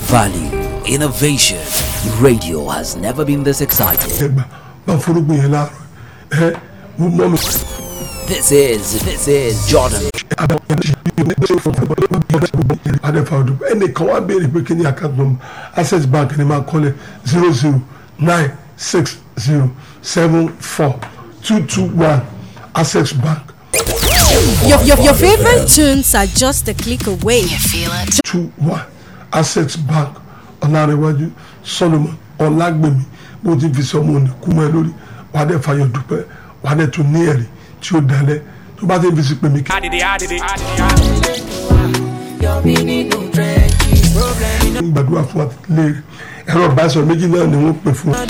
Value, innovation. Radio has never been this excited. ẹgbà bá forúgbìn yẹn láàárọ̀ ẹ mo mọ mi. This is, this is Jordan. adẹ́fà ọdún ẹnìkan wá béèrè pé kí ni account number access bank ni máa kọ́lẹ̀ zero zero nine six zero seven four two two one access bank Your, your, your favorite tunes are just a click away. You feel it? two one access bank ọ̀làrẹ̀wájú solomon ọ̀làgbèmí bó ti fi sọmọ òní kú mọ́ ẹ lórí wàá dẹ̀ fàyọ̀ dúpẹ́ wàá dẹ̀ tún ní ẹ̀rí tí ó dalẹ̀ tó bá ti fi sí pè mí kí. ń gbàdúrà fún wa léèrè ẹ̀rọ ìbánisọ̀rọ̀ méjì náà ni wọ́n pè fún wa.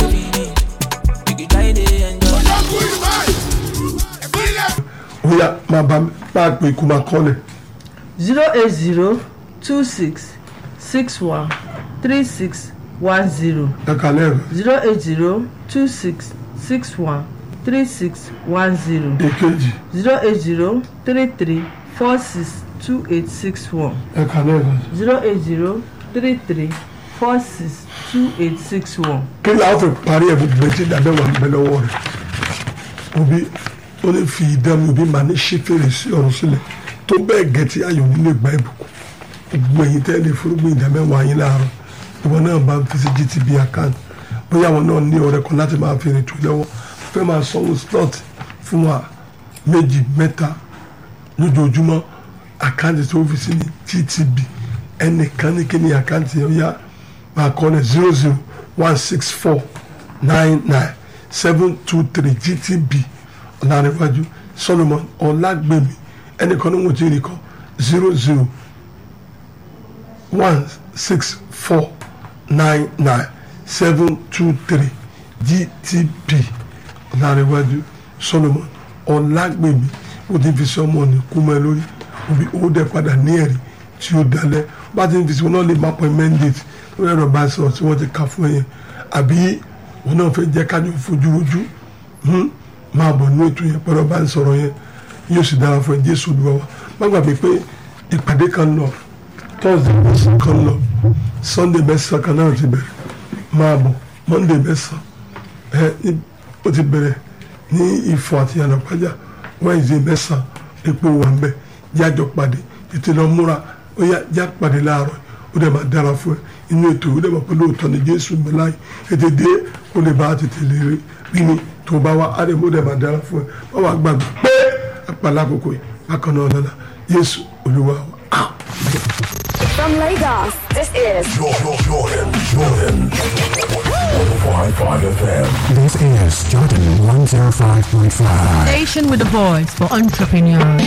ó yá máa bá mi máa pè kó máa kọ́lẹ̀ zero eight zero two six six one three six one zero ẹ̀ka lẹ́ẹ̀kan zero eight zero two six six one three six one zero èkejì zero eight zero three three four six two eight six one ẹ̀ka lẹ́ẹ̀kan. zero eight zero three three four six two eight six one. kí ni àwọn fi parí ẹ̀ gbogbo etí ìdábẹ́ wà níbẹ̀ lọ́wọ́ rẹ̀ òbí ó ní fi ìdánwò òbí màá ní ṣí fèrèsé ọ̀run sílẹ̀ tó bẹ́ẹ̀ gẹ̀ẹ́tì ayọ̀ nílé gba ìbùkún gbogbo ẹ̀yin tẹ́ lè fúrúgbìn ìdábẹ́ wà yín láàárọ̀ ìwọ náà bá ń fi sí GTB account bóyá àwọn náà ní ọ̀rẹ́ kan láti máa fi rìn tó lọ́wọ́ fẹ́ máa sanwó slot fún wa méjì mẹ́ta lójoojúmọ́ àkáǹtì tó fi sí ní GTB ẹnìkan ní kí ni àkáǹtì yẹn ó yá máa kọ́ ní zero zero one six four nine nine seven two three GTB ọ̀làníwájú Solomon ọ̀làgbèmí ẹnìkan ní wọ́n ti rí kọ́ zero zero one six four nine nine seven two three GTB ọ̀làníwájú Solomon ọ̀làgbèmí ó ti fi sọmọ ní kúmọ lórí òbí ó dẹ̀ padà ní ẹ̀rí tí ó dalẹ̀ bá ti ń fi sí wọn náà lè má pọ̀ mandate lórí ẹ̀rọ bá sọ̀rọ̀ tí wọ́n ti kà fún yẹn àbí wọn náà fẹ́ jẹ́ kájọ fojú rojú hmm, máa bọ̀ ní ètò yẹn pẹ̀lú ọba ń sọ̀rọ̀ yẹn yóò sì dára fún ẹ Jésù Olúwa wa má gbàgbé pé ìpàdé kan lọ Thursday mẹ́sàn kan lọ Sunday mẹ́sàn kan náà ti bẹ̀rẹ̀ máa bọ̀ Monday mẹ́sàn ẹ ní- ó ti bẹ̀rẹ̀ ní Ifọ̀ àti Yànàpájà Wednesday mẹ́sàn epo wà ń bẹ̀ jájọ pàdé tètè lọ múra ó yá já pàdé láàárọ̀ ó dẹ̀ máa dára fún ẹ inú ètò ó dẹ̀ máa pẹ̀lú òótọ́ ní Jésù mi láàyè ètè dé ó lè bá tètè lè rí rí ni tó bá wá á dẹ̀ ó dẹ̀ máa dára fún ẹ wọ́n wá gbàgbé pé àpàlà àkókò yìí bákan náà lọ́la Jésù Olúwa wa. Ah. From Lagos, this is Jordan, Jordan, Jordan. 105.5 FM. This is Jordan 105.5. Station with a voice for entrepreneurs.